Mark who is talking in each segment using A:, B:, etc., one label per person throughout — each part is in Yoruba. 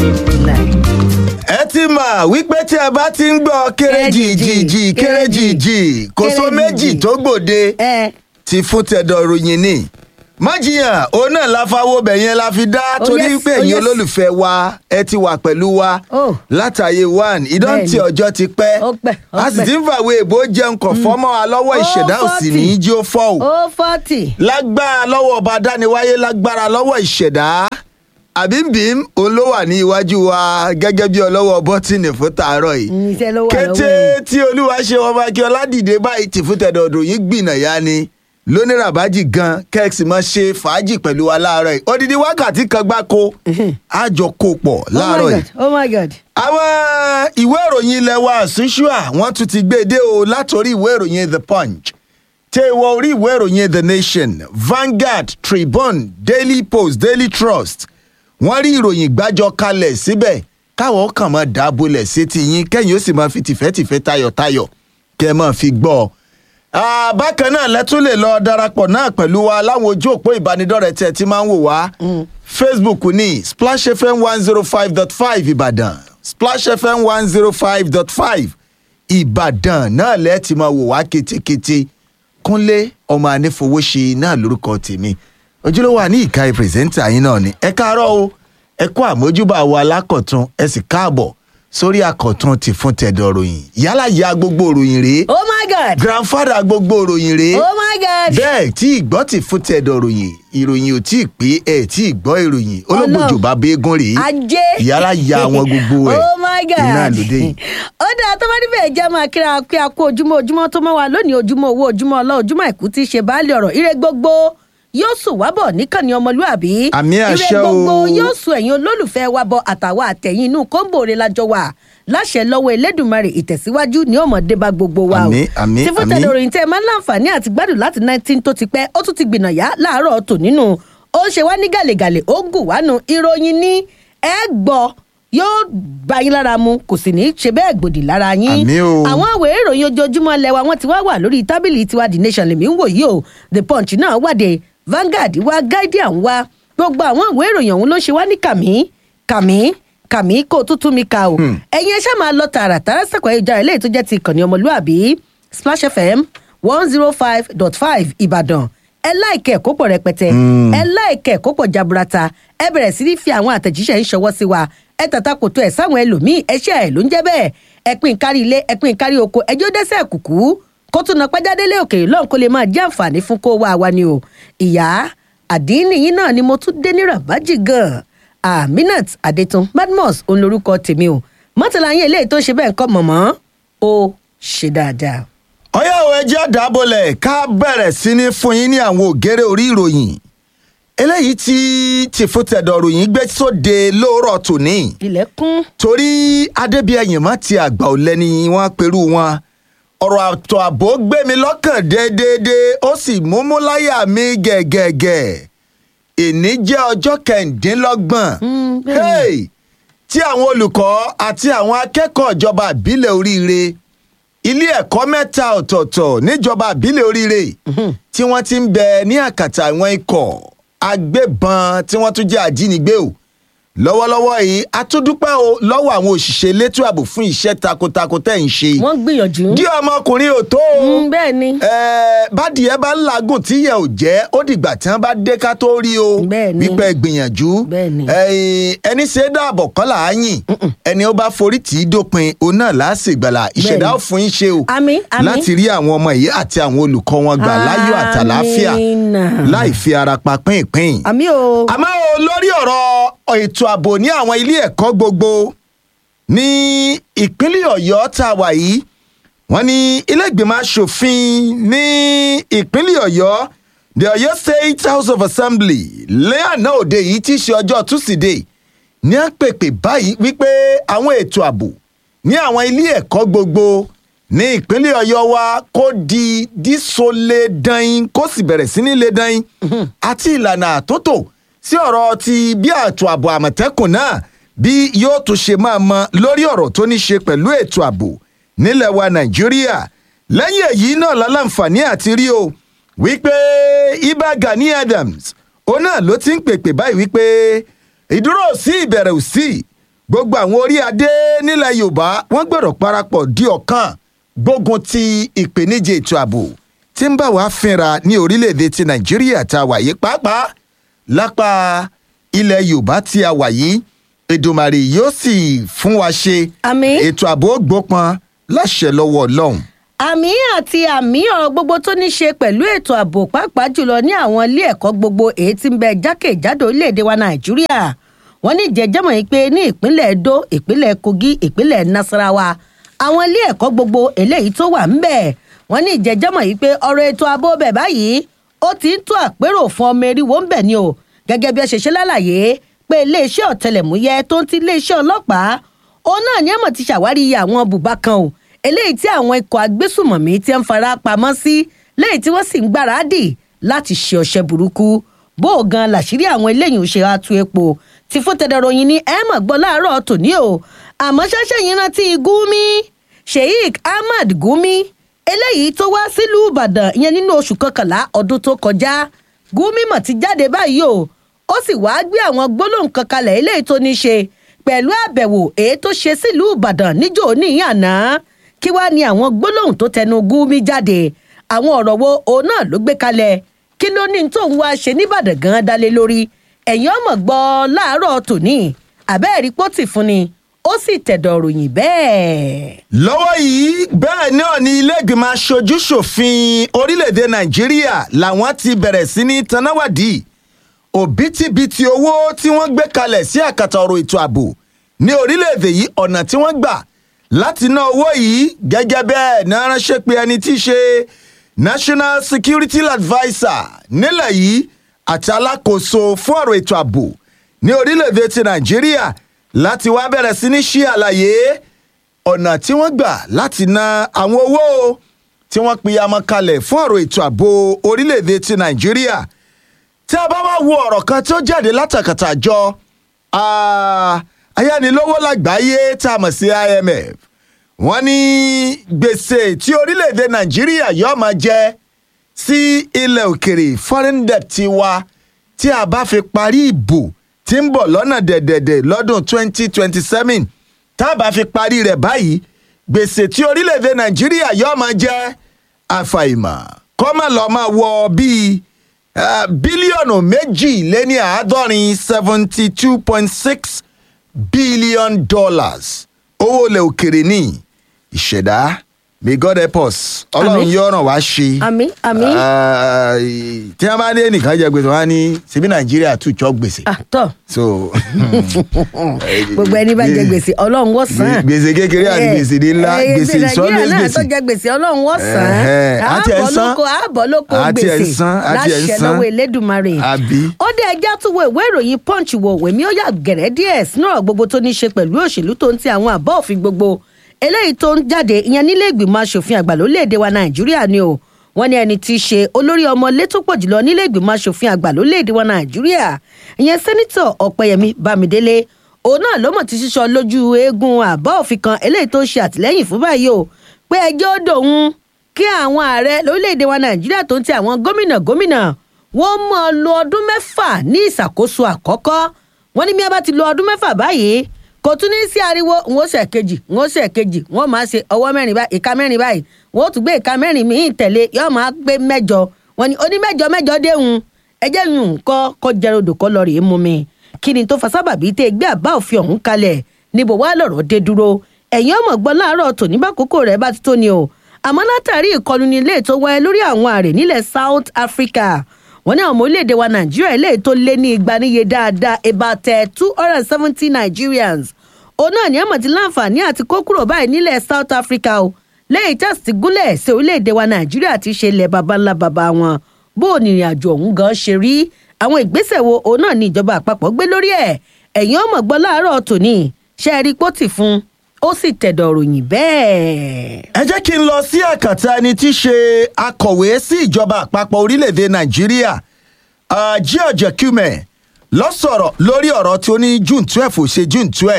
A: ẹ ti mọ̀ wípé tí ẹ bá ti ń gbọ́ kéréjìjìjì kéréjìjì kò só méjì tó gbòde
B: ẹ
A: ti fún tẹ̀dọ̀ ròyìn ni májìyàn òun náà la fawọ́ bẹ̀ yẹn la fi dá
B: Oh,
A: torí
B: yes,
A: pé
B: oh,
A: ẹ̀yin
B: yes.
A: olólùfẹ́ wa ẹ ti wà pẹ̀lú wa
B: Oh.
A: látàyè one ìdọ́ǹtì
B: Bẹ́ẹ̀ni.
A: ọjọ́ ti pẹ́
B: Ó pẹ́, ó
A: a sì
B: pẹ́.
A: ti ń fàwé èbó jẹun kọ̀ fọ́mọ́ wa lọ́wọ́
B: Oh,
A: ìṣẹ̀dá òsì ní í jí ó fọ́ o
B: ó fọ́tì.
A: lágbára lọ́wọ́ ọba dániwáyé lágbára lọ́wọ́ ìṣẹ̀dá àbímbím òun ló wà ní iwájú wa gẹ́gẹ́ bí ọlọ́wọ́ bọ́tìnì fún tàárọ̀ yìí
B: iṣẹ́ ló wà
A: kété
B: lọ́wọ́ ẹ̀.
A: tí olúwa ṣe wọn máa kí ọládìde báyìí tì fún tẹ̀dọ̀dọ̀ yìí gbìnàyà ni lóníràbájì gan kẹ́ẹ̀sì máa ṣe fàájì pẹ̀lú wa láàárọ̀ yìí odidi wákàtí kan gbáko àjọ kó pọ̀ láàárọ̀
B: oh my
A: yìí
B: god oh my god.
A: àwọn ìwé ìròyìn ilẹ̀ wa ṣùṣùà wọ́n tún ti gbé e dé o látòrí ìwé ìròyìn the punch tẹ wọ orí ìwé ìròyìn the nation vanguard tribune daily post daily trust wọ́n rí ìròyìn gbájọ kalẹ̀ síbẹ̀ káwọn kàn máa dábòlẹ̀ sétí yín kẹ́yìn ó sì máa fi tìfẹ́tìfẹ́ tayọ̀tayọ̀ kẹ́ ẹ máa fi gbọ́ ọ. Ah, bákan náà lẹ́tún lè lọ darapọ̀ náà pẹ̀lú wa láwọn ojú òpó ìbánidọ́rẹ̀ẹ́ tẹ̀ tí máa ń wò wá. facebook ní splash fm one zero five dot five ìbàdàn splash fm one zero five dot five ìbàdàn náà lẹ́ẹ̀ tí máa wò wá ketekete kúnlé ọmọ anífowóṣe náà lórúkọ tèmi ojúlówó àní ìka pírẹsẹ́ńtà yín náà ni ẹ káàárọ̀ o ẹ kó àmójúbà wa lákọ̀tún ẹ sì káàbọ̀ sórí àkọ̀tún ti fún tẹ̀dọ̀ ròyìn yálà ya gbogbo ròyìn rèé
B: oh my god
A: grandfather gbogbo ròyìn rèé
B: oh my god.
A: bẹ́ẹ̀ tí ìgbọ́ ti fún tẹ̀dọ̀ ròyìn ìròyìn ò tí ì pé ẹ̀ tí ìgbọ́ ìròyìn olóògbòjò bá béégún rèé
B: ajé.
A: yálà ya wọn gbogbo ẹ̀
B: oh my god.
A: iná lóde yìí.
B: ó dáa tó bá níbẹ̀ jẹ́ máa kíra pé a kó ojúmọ́ ojúmọ́ tó mọ́ wa lónìí ojúmọ́ owó ojúmọ́ ọlọ́ ojúmọ́ àìkú tí í ṣe baálé ọ̀rọ̀ ire gbogbo yóò sùn wá bọ̀ níkànnì ọmọlúàbí.
A: Àmì àṣẹ
B: ire gbogbo
A: o.
B: yóò sùn ẹ̀yin olólùfẹ́ wa bọ̀ àtàwọn àtẹ̀yìn inú kóńbòrè lájọ wà láṣẹ lọ́wọ́ elédùnmarè ìtẹ̀síwájú ní ọmọdé bá gbogbo wa o.
A: Àmì, àmì,
B: tí fún
A: àmì.
B: tẹ̀lé òròyìn tẹ́ ẹ máa ń láǹfààní àti gbádùn láti nineteen tó ti pẹ́ ó tún ti gbìnàyà láàárọ̀ tò nínú ó ṣe wá ní gàlẹ́gàlẹ́ ó gùn wánu ìròyìn ní ẹ gbọ́ yóò bá yín lára mu kò sì ní í ṣe bẹ́ẹ̀ gbòdì lára yín.
A: Àmì o.
B: àwọn ìwé ìròyìn ojoojúmọ́ lẹ́wà wọn ti wá wà lórí tábìlì tiwa the nation lèmi ń wò yìí o the punch náà wàdé Vanguard wá Guardian wá gbogbo àwọn ìwé ìròyìn ọ̀hún ló ṣe wá ní kàmí kàmí kàmí kó tútù mi ka o. ẹ̀yin ẹ ṣáà máa lọ tààràtàrà sẹ́kọ̀ọ́ ayélujára eléyìí tó jẹ́ ti ìkànnì ọmọlúàbí Splash FM one zero five dot five Ìbàdàn ẹ láìkẹ́ ẹ̀kọ́ pọ̀ rẹpẹtẹ ẹ láìkẹ́ ẹ̀kọ́ pọ̀ jaburata ẹ bẹ̀rẹ̀ sí ní fi àwọn àtẹ̀jíṣẹ́ ń ṣọwọ́ sí wa ẹ tàta kò tó ẹ̀ sáwọn ẹlòmíì ẹṣẹ́ ẹ̀ ló ń jẹ́ bẹ́ẹ̀ ẹ pín kárí ilé ẹ pín kárí oko ẹjọ́ dẹ́sẹ̀ kùkú kó tún náà pẹ́jádélé òkèèrè lọ́hùn kó lè máa jẹ́ àǹfààní fún kó wá wa ni o ìyá àdínní yín náà ni mo tún dé ní rabaji gan aminat adetun badmus òun lorúkọ tèmi o mọ́tàlá yín eléyìí tó ṣe bẹ́ẹ̀ ń kọ́ mọ̀mọ́ ó ṣe dáadáa.
A: ọyá o ẹjẹ́ àdábọ̀lẹ̀ ká bẹ̀rẹ̀ sí ní fún yín ní àwọn ògèrè orí ìròyìn eléyìí tí tìfútẹ̀dọ̀ ròyìn gbé sóde lóòrọ̀ tòní
B: ilẹ̀kùn
A: torí adébíyẹyìn má ti àgbà ò lẹ́ni wọ́n perú wọn ọ̀rọ̀ àtọ̀ àbò gbé mi lọ́kàn déédéé ó sì múmú láyà mi gẹ̀gẹ̀gẹ̀ èní jẹ́ ọjọ́ kẹ̀ǹdínlọ́gbọ̀n
B: Mm, bẹ́ẹ̀ ni.
A: hey, tí àwọn olùkọ́ àti àwọn akẹ́kọ̀ọ́ ìjọba àbílẹ̀ oríire ilé ẹ̀kọ́ mẹ́ta ọ̀tọ̀ọ̀tọ̀ níjọba àbílẹ̀ oríire tí wọ́n ti ń bẹ ní àkàtà àwọn ikọ̀ agbébọn tí wọ́n tún jẹ́ àjínigbé o lọ́wọ́lọ́wọ́ yìí a tún dúpẹ́ o lọ́wọ́ àwọn òṣìṣẹ́ elétò ààbò fún iṣẹ́ takuntakun tẹ́ ń ṣe
B: wọ́n gbìyànjú.
A: dí ọmọkùnrin ò tó o
B: Mm, bẹ́ẹ̀ ni
A: Ẹ, bádìẹ bá ń làágùn tíyẹ ò jẹ́ ó dìgbà tí wọ́n bá dé ká tó rí o
B: Bẹ́ẹ̀ ni.
A: wípé gbìyànjú
B: Bẹ́ẹ̀ ni.
A: Ẹ̀yin, ẹni ṣe é dáàbọ̀ kọ́ là á yìn ẹni ó bá forí tì í dópin òun náà là á sì gbàlà ìṣẹ̀dá
B: ni.
A: ò fún yín ṣe o
B: Àmín, àmín.
A: láti rí àwọn ọmọ yìí àti àwọn olùkọ́ wọn gbà láyọ̀ àtàláfíà
B: Àmín.
A: láì fi ara pa pínpín
B: àmì o.
A: àmọ́ o lórí ọ̀rọ̀ ètò ààbò ní àwọn ilé ẹ̀kọ́ gbogbo ní ìpínlẹ̀ ọ̀yọ́ tá a wà yìí wọ́n ní ilé ìgbìmọ̀ asòfin ní ìpínlẹ̀ ọ̀yọ́ the ọ̀yọ́ state house of assembly lẹ́yàná òde yìí tí í ṣe ọjọ́ tusidee ní àpèpè báyìí wípé àwọn ètò ààbò ní àwọn ilé ẹ̀kọ́ gbogbo ní ìpínlẹ̀ ọ̀yọ́ wa kó di dísọlé dain kó sì bẹ̀rẹ̀ sí ní lé dain àti ìlànà àtúntò sí ọ̀rọ̀ ti bí ààtò ààbò àmọ̀tẹ́kùn náà bí yóò tún ṣe máa mọ lórí ọ̀rọ̀ tó ní ṣe pẹ̀lú ètò ààbò nílẹ̀ wa nàìjíríà lẹ́yìn èyí náà lálàǹfààní àti rí o wípé ibà gani adams òun náà ló ti ń pèpè báyìí wípé ìdúró ò sí ìbẹ̀rẹ̀ ò sí gbogbo àwọn orí adé nílẹ̀ yorùbá wọ́n gbọ́dọ̀ parapọ̀ di ọ̀kan gbógun ti ìpèníjà ètò ààbò tí ń bá wàá fínra ní orílẹ̀-èdè ti nàìjíríà tá a wà yìí pàápàá lápá ilẹ̀ yorùbá tí a wà yìí èdùmàrè yóò sì fún wa ṣe
B: Àmín.
A: ètò ààbò gbópọn láṣẹ lọ́wọ́ ọlọ́run.
B: àmì àti àmì ọ̀rọ̀ gbogbo tó ní ṣe pẹ̀lú ètò ààbò pàápàá jùlọ ní àwọn ilé ẹ̀kọ́ gbogbo èyí tí ń bẹ jákèjádò orílẹ̀-èdè wa nàìjíríà wọ́n ní ìjẹ́jẹ́mọ̀ yìí pé ní ìpínlẹ̀ edo ìpínlẹ̀ kogi ìpínlẹ̀ nasarawa àwọn ilé ẹ̀kọ́ gbogbo eléyìí tó wà ńbẹ̀ wọ́n ní ìjẹ́jẹ́mọ̀ yìí pé ọ̀rọ̀ ètò ààbò bẹ̀ báyìí ó ti ń tó àpérò fún ọmọ eriwo ńbẹ̀ ni o gẹ́gẹ́ bí ẹ ṣe ṣe lálàyé pé iléeṣẹ́ ọ̀tẹlẹ̀múyẹ́ tó ń ti iléeṣẹ́ ọlọ́pàá òun náà ni ẹ̀mọ̀ ti ṣàwárí àwọn bùbá kan o eléyìí tí àwọn ikọ̀ agbésùmọ̀mí ti ń fara pamọ́ sí léyìí tí wọ́n sì ń gbáradì láti ṣe ọṣẹ́ burúkú bó o gan làṣírí àwọn eléyìí ò ṣe atu epo ti fún tẹdọrọyìn ní ẹ mọ̀ gbọ́ láàárọ̀ tòní o àmọ́ ṣẹ́ṣẹ́ yìí rántí gúmi sheik ahmad gúmi eléyìí tó wá sílùú ìbàdàn ìyẹn nínú oṣù kọkànlá ọdún tó kọjá gúmi mọ̀ ti jáde báyìí o ó sì wáá gbé àwọn gbólóhùn kan kalẹ̀ eléyìí tó ní ṣe pẹ̀lú àbẹ̀wò èyí tó ṣe sílùú ìbàdàn níjó níyàn náà kí wàá ní àwọn gbólóhùn tó tẹnu gúmi jáde àwọn ọ̀rọ̀ wo òun náà ló gbé kalẹ̀ kí ló ní tóun wá ṣe nìbàdàn gan dálé lórí ẹ̀yin ọmọ gbọ́ láàárọ̀ tòní àbẹ́ẹ̀rí pọ́tì fún ni ó sì tẹ̀dọ̀ ròyìn bẹ́ẹ̀.
A: lọ́wọ́ yìí bẹ́ẹ̀ náà ni ilé-ìgbìmọ̀ aṣojú ṣòfin orílẹ̀-èdè nàìjíríà làwọn ti bẹ̀rẹ̀ sí ní tanáwádìí òbítíbitì owó tí wọ́n gbé kalẹ̀ sí àkàtà ọ̀rọ̀ ètò ààbò ní orílẹ̀-èdè yìí ọ̀nà tí wọ́n gbà láti ná owó yìí gẹ́gẹ́ bẹ́ẹ̀ náà ránṣẹ́ pé ẹni tí í ṣe national security adviser nílẹ̀ yìí àti alákòóso fún ọ̀rọ̀ ètò ààbò ní orílẹ̀-èdè ti nàìjíríà láti wá bẹ̀rẹ̀ sí ní ṣí àlàyé ọ̀nà tí wọ́n gbà láti ná àwọn owó tí wọ́n pìyàmọ́ kalẹ̀ fún ọ̀rọ̀ ètò ààbò orílẹ̀-èdè ti nàìjíríà tí a bá wá wo ọ̀rọ̀ kan tó jáde látàkàtà àjọ ah, ayánilówó lágbàáyé tá a mọ̀ sí imf wọ́n ní gbèsè tí orílẹ̀-èdè nàìjíríà yóò máa jẹ sí ilẹ̀ òkèrè foreign debt ti wa tí a bá fi parí ìbò tí ń bọ̀ lọ́nà dẹ̀dẹ̀dẹ̀ lọ́dún 2027 tá a bá fi parí rẹ̀ báyìí gbèsè tí orílẹ̀-èdè nàìjíríà yóò máa jẹ àfàìmọ̀ kọ́mọ̀ lọ́ọ́ máa wọ bíi ah, bílíọ̀nù méjì lé ní àádọ́rin seventy two point six billion dollars owó ilẹ̀ òkèrè ní ìṣẹ̀dá may god help us ọlọ́run
B: Àmín.
A: yóò ràn wá ṣe.
B: àmì àmì
A: Ah, tí wọ́n bá dé nìkan jẹ gbèsè wọn á ní síbí nàìjíríà tún jọ gbèsè.
B: àtọ̀
A: so
B: gbogbo ẹni bá jẹ gbèsè ọlọ́run wọ́n sàn án.
A: gbèsè kékeré àti gbèsè ńlá
B: Eh,
A: gbèsè
B: Nàìjíríà
A: ìsọlẹ̀
B: náà tó
A: gbèsè.
B: jẹ gbèsè ọlọ́run wọ́n sàn
A: Ẹ̀hẹ́,
B: án.
A: àti ẹ̀ ń
B: àbọ̀
A: san.
B: lóko àbọ̀ lóko
A: Àti ẹ̀ ń
B: gbèsè
A: san, àti ẹ̀ ń
B: láṣẹ
A: san.
B: lọ́wọ́ elédùnmarè.
A: Àbí?
B: ó dé ẹjá tún wo ìwé ìròyìn punch wò wèmí ó yà gẹ̀rẹ́ díẹ̀ sínú ọ̀rọ̀ gbogbo tó ní í ṣe pẹ̀lú òṣèlú tó ń ti àwọn àbọ̀ òfin gbogbo eléyìí tó ń jáde ìyẹn nílé ìgbìmọ̀ asòfin àgbà lórílẹ̀‐èdè wa nàìjíríà ni o wọ́n ní ẹni tí í ṣe olórí ọmọ ilé tó pọ̀ jùlọ nílé ìgbìmọ̀ asòfin àgbà lórílẹ̀‐èdè wa nàìjíríà ìyẹn sẹ́nitọ̀ ọ̀pẹyẹmí bámidélé òun náà ló mọ̀ ti sísọ lójú eegun àbá òfin kan eléyìí tó ṣe àtìlẹ́yìn fún báyìí o pé ẹjọ́ dòun kí àwọn ààrẹ lórílẹ̀‐èdè wa nàìjíríà tó ń ti àwọn gómìnà gómìnà wọ́n mọ̀ ọ́ lo ọdún mẹ́fà ní ìṣàkóso àkọ́kọ́ wọ́n ní bí wọ́n bá ti lo ọdún mẹ́fà báyìí kò tún ní sí ariwo n ó ṣe kejì n ó ṣe kejì wọ́n máa ṣe ọwọ́ mẹ́rin báyìí ìka mẹ́rin báyìí wọ́n ó tún gbé ìka mẹ́rin míì tẹ̀lé yóò máa gbé mẹ́jọ wọ́n ní oní mẹ́jọ mẹ́jọ déhùn ẹjẹ́ yùn kọ́ kọ́ jẹrodò kọ́ lọ rèé mú mi kí ni tó fa sábàbí tẹ́ gbé àbá òfin ọ̀hún kalẹ̀ níbo wá lọ̀rọ̀ dé dúró ẹ̀yin ọmọ gbọ́ láàárọ̀ tòní bá kókó rẹ̀ bá ti tó ni o àmọ́ látàrí ìkọlù ní ilé tó wáyé lórí àwọn àrè nílẹ̀ South Africa wọ́n ní àwọn ọmọ orílẹ̀-èdè wa nàìjíríà eléyìí tó lé ní igba níye dáadáa about two hundred and seventy nigerians òun náà ní àmọ̀ tí láǹfààní àti kó kúrò báyìí nílẹ̀ south africa o lẹ́yìn tí a sì ti gúnlẹ̀ sí orílẹ̀-èdè wa nàìjíríà ti ṣe ilẹ̀ baba ńlá baba wọn bó o nìrìn àjò ọ̀hún gan ṣe rí àwọn ìgbésẹ̀ wo òun náà ní ìjọba àpapọ̀ gbé lórí ẹ̀ ẹ̀yin ọmọ gbọ́ láàárọ̀ tòní ṣe é rí pọ́tì fún ó sì tẹ̀dọ̀ ròyìn bẹ́ẹ̀.
A: ẹ jẹ́ kí n lọ sí àkàtà ẹni tí í ṣe akọ̀wé sí ìjọba àpapọ̀ orílẹ̀-èdè nàìjíríà uh, george akume lọ sọ̀rọ̀ lórí ọ̀rọ̀ tí ó ní june twelve ò ṣe june twelve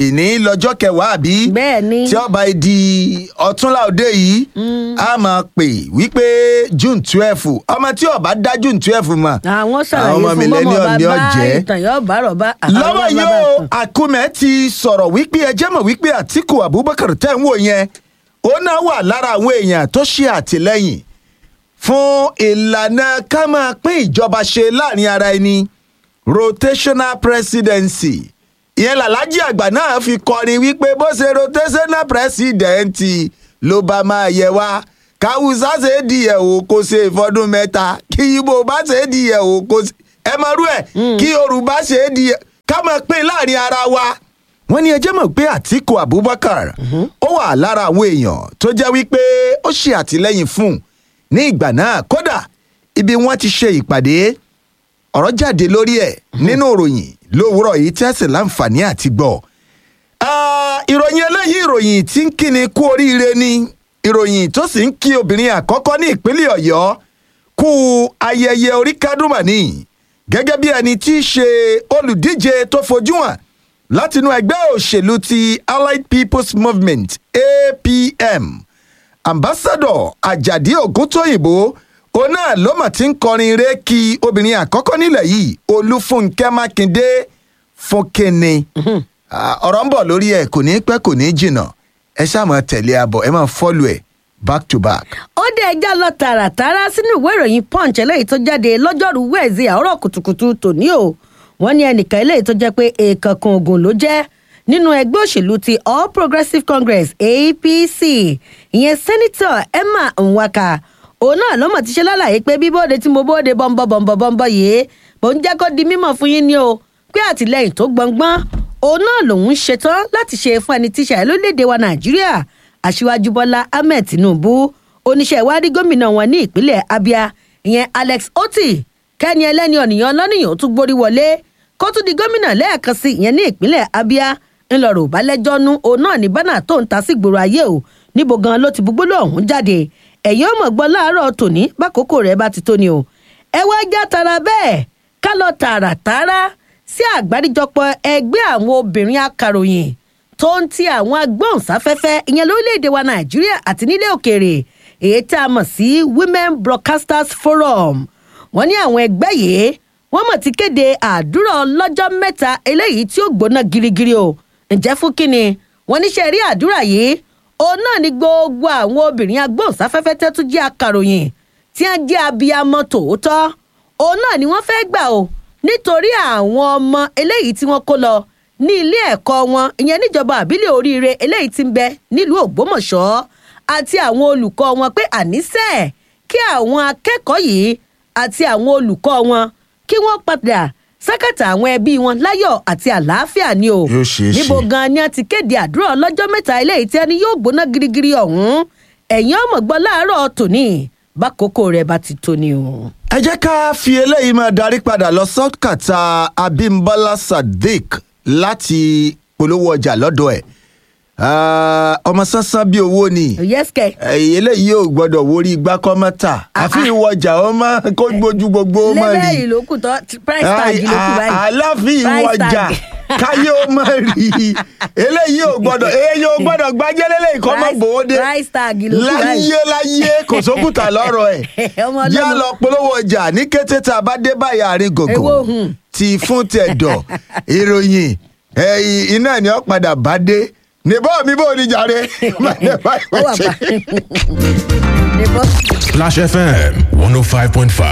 A: ìní lọ́jọ́ kẹwàá àbí
B: bẹ́ẹ̀ ni
A: tí ọba di ọ̀túnla òde yìí a máa pè wípé june twelve ọmọ tí ọba dá june twelve mọ̀
B: àwọn ṣàlàyé
A: ọmọ
B: fún
A: millennium
B: mọ́mọ́
A: ni ó
B: bàbá
A: jẹ́
B: ìtàn yóò bá rọ̀bá
A: lọ́wọ́ yìí o àkúmẹ̀ ti sọ̀rọ̀ wípé ẹjẹ́ mọ̀ wípé àtìkù abubakar tẹ̀ ń wò yẹn ó náà wà lára àwọn èèyàn tó ṣe àtìlẹ́yìn fún ìlànà ká máa pín ìjọba ṣe láàrin ara ẹni rotational presidency ìyẹn làlájì àgbà náà fi kọrin wípé bó ṣe rotational presidency ló bá máa yẹ wá káwùsá ṣe é di ẹ̀ o kó ṣe ìfọdún mẹ́ta kí ibo bá ṣe é di ẹ̀ o kó ṣe ẹ mọ rú ẹ kí yorùbá ṣe é di ká máa pín láàrin ara wa. wọ́n ní ẹjẹ́ mọ̀ pé àtìkù abubakar ó wà lára àwọn èèyàn tó jẹ́ wípé ó ṣe àtìlẹ́yìn fún un ní ìgbà náà kódà ibi wọ́n ti ṣe ìpàdé ọ̀rọ̀ jáde lórí ẹ̀ nínú ìròyìn lówùúrọ̀ yìí tẹ́sí láǹfààní àti gbọ́. Ah, ìròyìn eléyìí ìròyìn tí ń kíni kú oríire ni ìròyìn tó sì ń kí obìnrin àkọ́kọ́ ní ìpínlẹ̀ ọ̀yọ́ kú ayẹyẹ orí kádùmánì gẹ́gẹ́ bí ẹni tí í ṣe olùdíje tó fojú hàn látinú ẹgbẹ́ òṣèlú ti allied people's movement apm ambassadọ ajadi ògúntóyìnbó òun náà ló mà ti ń kọrin ré kí obìnrin àkọ́kọ́ nílẹ̀ yìí olúfúnkẹ́ mákindé fúnkẹ́ni Ah, ọ̀rọ̀ ń bọ̀ lórí ẹ̀ kò ní pẹ́ kò ní jìnnà ẹ ṣáà máa tẹ̀lé abọ̀ ẹ máa fọ́lù ẹ̀ back to back.
B: ó dé ẹjá lọ tààràtàrà sínú ìwé ìròyìn punch eléyìí tó jáde lọ́jọ́rùú wẹ̀ẹ́sì àárọ̀ kùtùkùtù tòní o wọ́n ní ẹnìkan eléyìí tó jẹ́ pé èèkàn kan ogun ló jẹ́ nínú ẹgbẹ́ òṣèlú ti all progressives congress apc ìyẹn sẹ́nitọ̀ emma nwaka òun náà ló mọ̀ ti ṣe lálàyé pé bíbóde tí mo bóde bọ́ńbọ́ bọ́ńbọ́ bọ́ńbọ́ yìí mò ń jẹ́ kó di mímọ̀ fún yín ni o pé àtìlẹ́yìn tó gbọ̀ngbọ́n òun náà lòun ṣetán láti ṣe fún ẹni tíṣà ẹ lórílẹ̀‐èdè wa nàìjíríà aṣíwájú bọ́lá ahmed tinubu oníṣẹ́ ìwádìí gómìnà wọn ní ìpínlẹ̀ abia ìyẹn alex oti kẹ́ni ẹlẹ́ni ọ̀nìyàn lọ́nìyàn ó tún gborí wọlé kó tún di gómìnà lẹ́ẹ̀kan sí ìyẹn ní ìpínlẹ̀ abia ńlọrọ̀ balẹ̀jọ́ nu òun náà ní bánà tó ń ta sí gbòòrò ayé o níbo gan ló ti gbogbo ọ̀hún jáde ẹ̀yin ọmọ gbọ́ láàárọ̀ tòní bákòókò rẹ̀ bá ti tó ni o ẹ wá já tara bẹ́ẹ̀ ká lọ tààràtàrà sí àgbáríjọpọ̀ ẹgbẹ́ àwọn obìnrin akàròyìn tó ń ti àwọn agbóhùnsáfẹ́fẹ́ ìyẹn lórílẹ̀‐èdè wa nàìjíríà àti nílẹ̀ òkèèrè èyí tá a mọ̀ sí women broadcasters forum wọ́n ní àwọn ẹgbẹ́ yìí wọ́n mọ̀ ti kéde àdúrà ọlọ́jọ́ mẹ́ta eléyìí tí ó gbóná girigiri o ǹjẹ́ fún kínni wọ́n níṣẹ́ rí àdúrà yìí òun náà ni gbogbo àwọn obìnrin agbóhùnsáfẹ́fẹ́ tẹ́tú jẹ́ akàròyìn tí wọ́n jẹ́ abiyamọ tòótọ́ òun náà ni wọ́n fẹ́ gbà o nítorí àwọn ọmọ eléyìí tí wọ́n kó lọ ní ilé ẹ̀kọ́ wọn ìyẹn níjọba àbílẹ̀ oríire eléyìí tí ń bẹ nílùú ògbómọ̀ṣọ́ àti àwọn olùkọ́ wọn pé àníṣe kí àwọn akẹ́kọ̀ọ́ yìí àti àwọn olùkọ́ wọn kí wọ́n padà sákàtà àwọn ẹbí wọn láyọ̀ àti àlàáfíà ni o
A: Yóò ṣeé ṣe.
B: níbo gan ni a ti kéde àdúrà ọlọ́jọ́ mẹ́ta eléyìí tí ẹni yóò gbóná girigiri ọ̀hún ẹ̀yin ọmọ gbọ́ láàárọ̀ tòní bákòókò rẹ̀ bá ti tó ni o.
A: ẹ jẹ́ ká fi eléyìí máa darí padà lọ sọ́kàtà abimbola sadiq láti polówó ọjà lọ́dọ̀ ẹ̀ Ah, ọmọ sánsán bíi owó ni
B: yẹ́sìkẹ́
A: ẹ̀yìn eléyìí yóò gbọ́dọ̀ wórí igbá kọ́mọ́tà àfi ìwọjà ọmọ kó gbójú gbogbo ọmọ rí
B: lẹ́bẹ̀ẹ́ ìlú kù tán price tag ló kù báyìí.
A: aláfi
B: Price
A: ìwọjà
B: tag.
A: káyé ọmọ rí eléyìí ò gbọ́dọ̀ eléyìí ò gbọ́dọ̀ gbájẹ́lélẹ́ ìkọ́ mọ́
B: Price-
A: bòóde
B: price tag ló kù báyìí.
A: láyé láyé kò sókùtà lọ́rọ̀ ẹ̀
B: Ọmọ
A: yá
B: ọlọ́mọ.
A: lọ polówó ọjà ní kété tá a bá dé báyìí àárín
B: Èwo
A: gògò
B: hùn.
A: ti fún tẹ̀dọ̀ ìròyìn ẹ̀yìn iná ni ó padà bá dé níbọ̀ mi bò ní jàre.
B: ó wà pa.
C: Flash FM 105.5.